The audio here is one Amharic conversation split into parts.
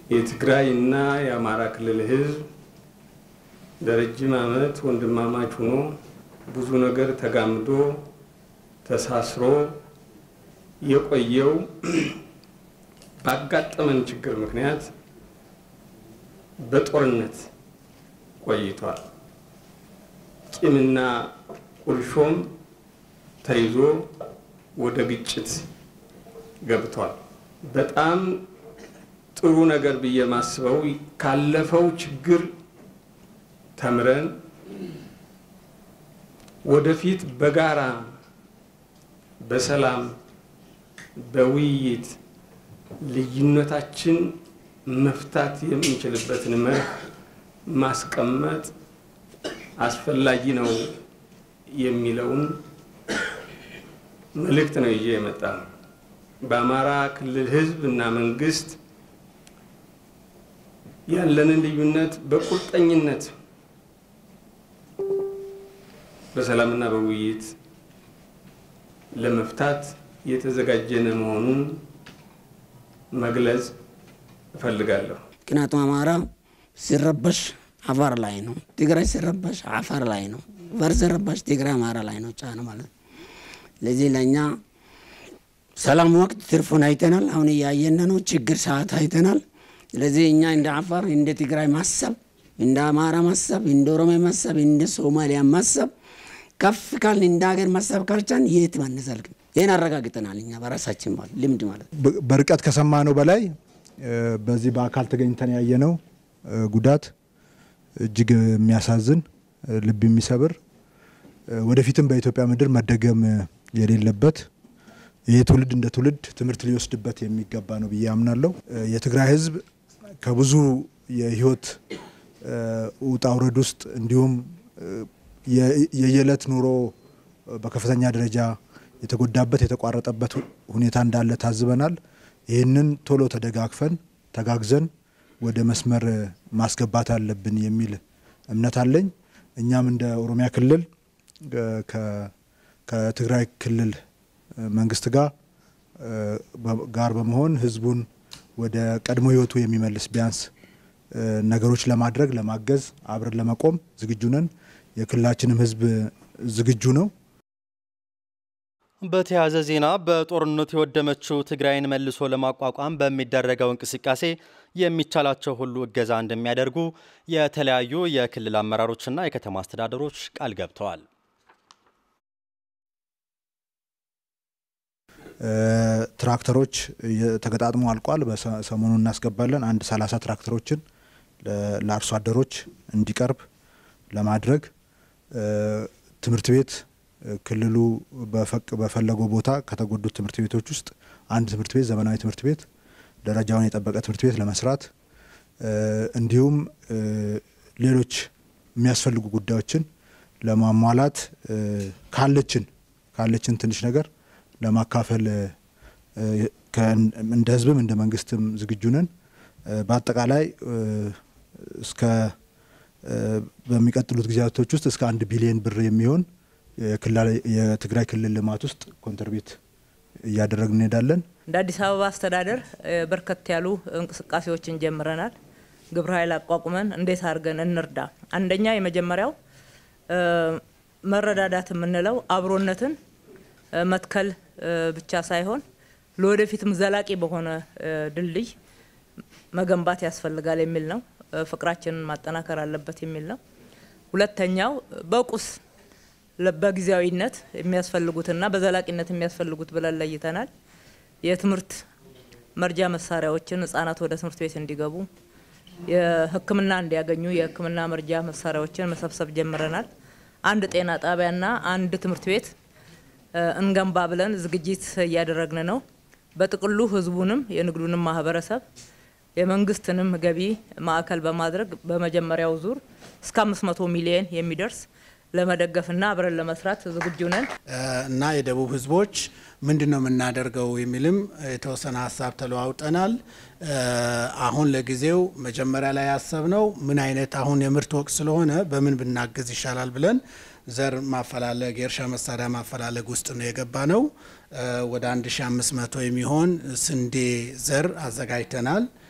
የትግራይ እና የአማራ ክልል ህዝብ ለረጅም ዓመት ወንድማማች ሆኖ ብዙ ነገር ተጋምዶ ተሳስሮ የቆየው ባጋጠመን ችግር ምክንያት በጦርነት ቆይቷል። ቂምና ቁርሾም ተይዞ ወደ ግጭት ገብቷል። በጣም ጥሩ ነገር ብዬ ማስበው ካለፈው ችግር ተምረን ወደፊት በጋራ በሰላም በውይይት ልዩነታችን መፍታት የምንችልበትን መርህ ማስቀመጥ አስፈላጊ ነው የሚለውን መልእክት ነው ይዤ የመጣ ነው። በአማራ ክልል ህዝብ እና መንግስት ያለንን ልዩነት በቁርጠኝነት በሰላምና በውይይት ለመፍታት የተዘጋጀነ መሆኑን መግለጽ እፈልጋለሁ። ምክንያቱም አማራ ሲረበሽ አፋር ላይ ነው፣ ትግራይ ሲረበሽ አፋር ላይ ነው፣ አፋር ሲረበሽ ትግራይ አማራ ላይ ነው ጫነ ማለት ነው። ለዚህ ለእኛ ሰላም ወቅት ትርፉን አይተናል። አሁን እያየን ነው። ችግር ሰዓት አይተናል። ስለዚህ እኛ እንደ አፋር እንደ ትግራይ ማሰብ፣ እንደ አማራ ማሰብ፣ እንደ ኦሮሚያ ማሰብ፣ እንደ ሶማሊያ ማሰብ ከፍ ካልን እንደ ሀገር ማሰብ ካልቻን የት አንዘልቅም። ይህን አረጋግጠናል እኛ በራሳችን ማለት ልምድ ማለት በርቀት ከሰማነው በላይ በዚህ በአካል ተገኝተን ያየነው ጉዳት እጅግ የሚያሳዝን ልብ የሚሰብር ወደፊትም በኢትዮጵያ ምድር መደገም የሌለበት ይህ ትውልድ እንደ ትውልድ ትምህርት ሊወስድበት የሚገባ ነው ብዬ አምናለሁ። የትግራይ ሕዝብ ከብዙ የህይወት ውጣ ውረድ ውስጥ እንዲሁም የየዕለት ኑሮ በከፍተኛ ደረጃ የተጎዳበት የተቋረጠበት ሁኔታ እንዳለ ታዝበናል። ይህንን ቶሎ ተደጋግፈን ተጋግዘን ወደ መስመር ማስገባት አለብን የሚል እምነት አለኝ። እኛም እንደ ኦሮሚያ ክልል ከትግራይ ክልል መንግስት ጋር ጋር በመሆን ህዝቡን ወደ ቀድሞ ህይወቱ የሚመልስ ቢያንስ ነገሮች ለማድረግ ለማገዝ አብረን ለመቆም ዝግጁ ነን። የክልላችንም ህዝብ ዝግጁ ነው። በተያያዘ ዜና በጦርነቱ የወደመችው ትግራይን መልሶ ለማቋቋም በሚደረገው እንቅስቃሴ የሚቻላቸው ሁሉ እገዛ እንደሚያደርጉ የተለያዩ የክልል አመራሮችና የከተማ አስተዳደሮች ቃል ገብተዋል። ትራክተሮች ተገጣጥሞ አልቋል። በሰሞኑ እናስገባለን። አንድ ሰላሳ ትራክተሮችን ለአርሶ አደሮች እንዲቀርብ ለማድረግ ትምህርት ቤት ክልሉ በፈለገው ቦታ ከተጎዱት ትምህርት ቤቶች ውስጥ አንድ ትምህርት ቤት ዘመናዊ ትምህርት ቤት ደረጃውን የጠበቀ ትምህርት ቤት ለመስራት እንዲሁም ሌሎች የሚያስፈልጉ ጉዳዮችን ለማሟላት ካለችን ካለችን ትንሽ ነገር ለማካፈል እንደ ህዝብም እንደ መንግስትም ዝግጁ ነን። በአጠቃላይ እስከ በሚቀጥሉት ጊዜያቶች ውስጥ እስከ አንድ ቢሊዮን ብር የሚሆን የትግራይ ክልል ልማት ውስጥ ኮንትሪቢዩት እያደረግን እንሄዳለን። እንደ አዲስ አበባ አስተዳደር በርከት ያሉ እንቅስቃሴዎችን ጀምረናል። ግብረ ኃይል አቋቁመን እንዴት አድርገን እንርዳ። አንደኛ የመጀመሪያው መረዳዳት የምንለው አብሮነትን መትከል ብቻ ሳይሆን ለወደፊትም ዘላቂ በሆነ ድልድይ መገንባት ያስፈልጋል የሚል ነው። ፍቅራችንን ማጠናከር አለበት የሚል ነው። ሁለተኛው በቁስ በጊዜያዊነት የሚያስፈልጉትና በዘላቂነት የሚያስፈልጉት ብለን ለይተናል። የትምህርት መርጃ መሳሪያዎችን ህጻናት ወደ ትምህርት ቤት እንዲገቡ፣ የሕክምና እንዲያገኙ የሕክምና መርጃ መሳሪያዎችን መሰብሰብ ጀምረናል። አንድ ጤና ጣቢያና አንድ ትምህርት ቤት እንገንባ ብለን ዝግጅት እያደረግን ነው። በጥቅሉ ህዝቡንም የንግዱንም ማህበረሰብ የመንግስትንም ገቢ ማዕከል በማድረግ በመጀመሪያው ዙር እስከ 500 ሚሊዮን የሚደርስ ለመደገፍና አብረን ለመስራት ዝግጁ ነን እና የደቡብ ህዝቦች ምንድን ነው የምናደርገው የሚልም የተወሰነ ሀሳብ ተለዋውጠናል። አሁን ለጊዜው መጀመሪያ ላይ ያሰብነው ምን አይነት አሁን የምርት ወቅት ስለሆነ በምን ብናግዝ ይሻላል ብለን ዘር ማፈላለግ የእርሻ መሳሪያ ማፈላለግ ውስጥ ነው የገባ ነው። ወደ 1500 የሚሆን ስንዴ ዘር አዘጋጅተናል።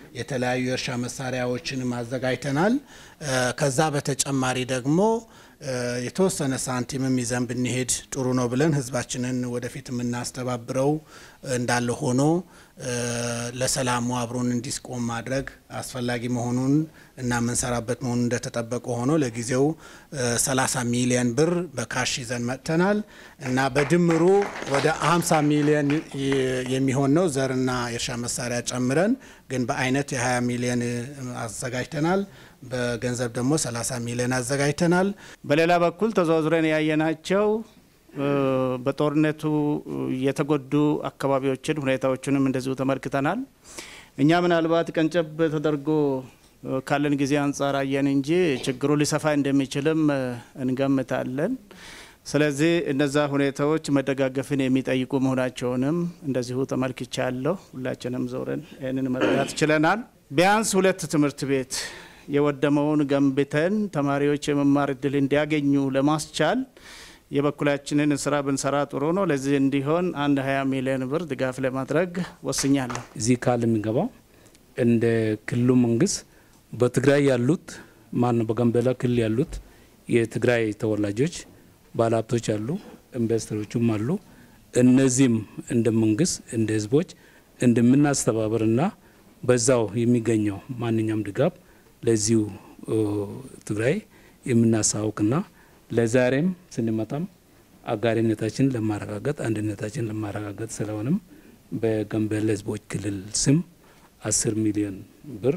የተለያዩ የእርሻ መሳሪያዎችንም አዘጋጅተናል። ከዛ በተጨማሪ ደግሞ የተወሰነ ሳንቲምም ይዘን ብንሄድ ጥሩ ነው ብለን ህዝባችንን ወደፊት የምናስተባብረው እንዳለ ሆኖ ለሰላሙ አብሮን እንዲስቆም ማድረግ አስፈላጊ መሆኑን እና የምንሰራበት መሆኑን እንደተጠበቀ ሆኖ ለጊዜው 30 ሚሊዮን ብር በካሽ ይዘን መጥተናል እና በድምሩ ወደ 50 ሚሊዮን የሚሆን ነው ዘርና የእርሻ መሳሪያ ጨምረን ግን በአይነት የ20 ሚሊዮን አዘጋጅተናል። በገንዘብ ደግሞ 30 ሚሊዮን አዘጋጅተናል። በሌላ በኩል ተዘዋዝረን ያየናቸው በጦርነቱ የተጎዱ አካባቢዎችን ሁኔታዎችንም እንደዚሁ ተመልክተናል። እኛ ምናልባት ቀንጨብ ተደርጎ ካለን ጊዜ አንጻር አየን እንጂ ችግሩ ሊሰፋ እንደሚችልም እንገምታለን። ስለዚህ እነዛ ሁኔታዎች መደጋገፍን የሚጠይቁ መሆናቸውንም እንደዚሁ ተመልክቻለሁ። ሁላችንም ዞረን ይህንን መረዳት ችለናል። ቢያንስ ሁለት ትምህርት ቤት የወደመውን ገንብተን ተማሪዎች የመማር እድል እንዲያገኙ ለማስቻል የበኩላችንን ስራ ብንሰራ ጥሩ ነው። ለዚህ እንዲሆን አንድ 20 ሚሊዮን ብር ድጋፍ ለማድረግ ወስኛለሁ። እዚህ ቃል የሚገባው እንደ ክልሉ መንግስት በትግራይ ያሉት ማን በጋምቤላ ክልል ያሉት የትግራይ ተወላጆች ባለሀብቶች አሉ፣ ኢንቨስተሮችም አሉ። እነዚህም እንደ መንግስት እንደ ህዝቦች እንደምናስተባበርና በዛው የሚገኘው ማንኛውም ድጋፍ ለዚሁ ትግራይ የምናሳውቅና ለዛሬም ስንመጣም አጋሪነታችን ለማረጋገጥ አንድነታችን ለማረጋገጥ ስለሆነም በጋምቤላ ህዝቦች ክልል ስም አስር ሚሊዮን ብር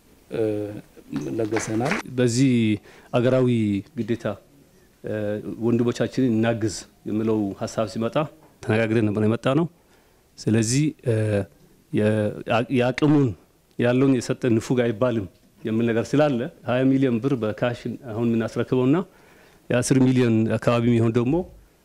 ለገሰናል። በዚህ አገራዊ ግዴታ ወንድሞቻችንን እናግዝ የሚለው ሀሳብ ሲመጣ ተነጋግረን ነበር የመጣ ነው። ስለዚህ የአቅሙን ያለውን የሰጠ ንፉግ አይባልም የሚል ነገር ስላለ 20 ሚሊዮን ብር በካሽ አሁን የምናስረክበውና የ10 ሚሊዮን አካባቢ የሚሆን ደግሞ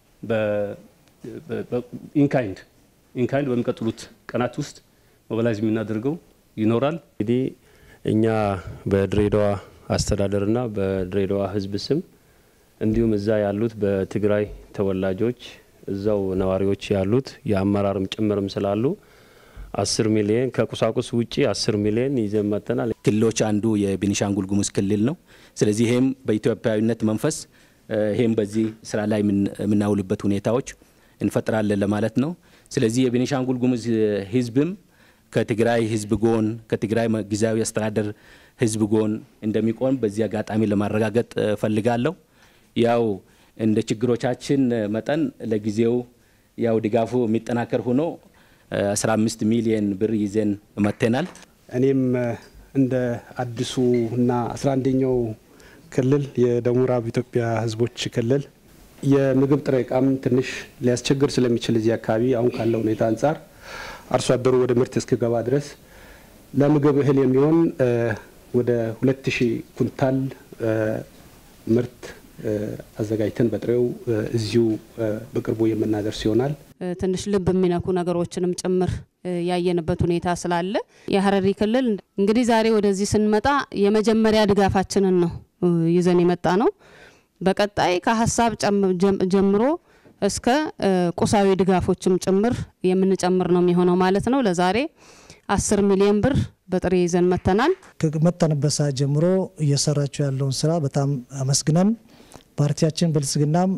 ኢንካይንድ ኢንካይንድ በሚቀጥሉት ቀናት ውስጥ ሞባላይዝ የምናደርገው ይኖራል። እንግዲህ እኛ በድሬዳዋ አስተዳደርና በድሬዳዋ ህዝብ ስም እንዲሁም እዛ ያሉት በትግራይ ተወላጆች እዛው ነዋሪዎች ያሉት የአመራርም ጭምርም ስላሉ አስር ሚሊዮን ከቁሳቁስ ውጪ አስር ሚሊዮን ይዘን መጥተናል። ክልሎች አንዱ የቤኒሻንጉል ጉሙዝ ክልል ነው። ስለዚህ ይሄም በኢትዮጵያዊነት መንፈስ ይሄም በዚህ ስራ ላይ የምናውልበት ሁኔታዎች እንፈጥራለን ለማለት ነው። ስለዚህ የቤኒሻንጉል ጉሙዝ ህዝብም ከትግራይ ህዝብ ጎን ከትግራይ ጊዜያዊ አስተዳደር ህዝብ ጎን እንደሚቆም በዚህ አጋጣሚ ለማረጋገጥ ፈልጋለሁ። ያው እንደ ችግሮቻችን መጠን ለጊዜው ያው ድጋፉ የሚጠናከር ሆኖ 15 ሚሊየን ብር ይዘን መጥተናል። እኔም እንደ አዲሱ እና 11ኛው ክልል የደቡብ ምዕራብ ኢትዮጵያ ህዝቦች ክልል የምግብ ጥሬ እቃም ትንሽ ሊያስቸግር ስለሚችል እዚህ አካባቢ አሁን ካለው ሁኔታ አንጻር አርሶ አደሩ ወደ ምርት እስኪገባ ድረስ ለምግብ እህል የሚሆን ወደ 2000 ኩንታል ምርት አዘጋጅተን በጥሬው እዚሁ በቅርቡ የምናደርስ ይሆናል። ትንሽ ልብ የሚነኩ ነገሮችንም ጭምር ያየንበት ሁኔታ ስላለ የሀረሪ ክልል እንግዲህ ዛሬ ወደዚህ ስንመጣ የመጀመሪያ ድጋፋችንን ነው ይዘን የመጣ ነው። በቀጣይ ከሀሳብ ጀምሮ እስከ ቁሳዊ ድጋፎችም ጭምር የምንጨምር ነው የሚሆነው ማለት ነው። ለዛሬ አስር ሚሊዮን ብር በጥሬ ይዘን መተናል። ከመጣንበት ሰዓት ጀምሮ እየሰራቸው ያለውን ስራ በጣም አመስግነን ፓርቲያችን ብልጽግናም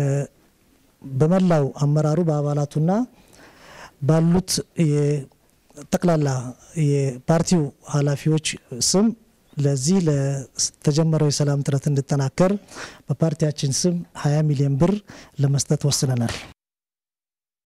በመላው አመራሩ በአባላቱና ባሉት ጠቅላላ የፓርቲው ኃላፊዎች ስም ለዚህ ለተጀመረው የሰላም ጥረት እንዲጠናከር በፓርቲያችን ስም 20 ሚሊዮን ብር ለመስጠት ወስነናል።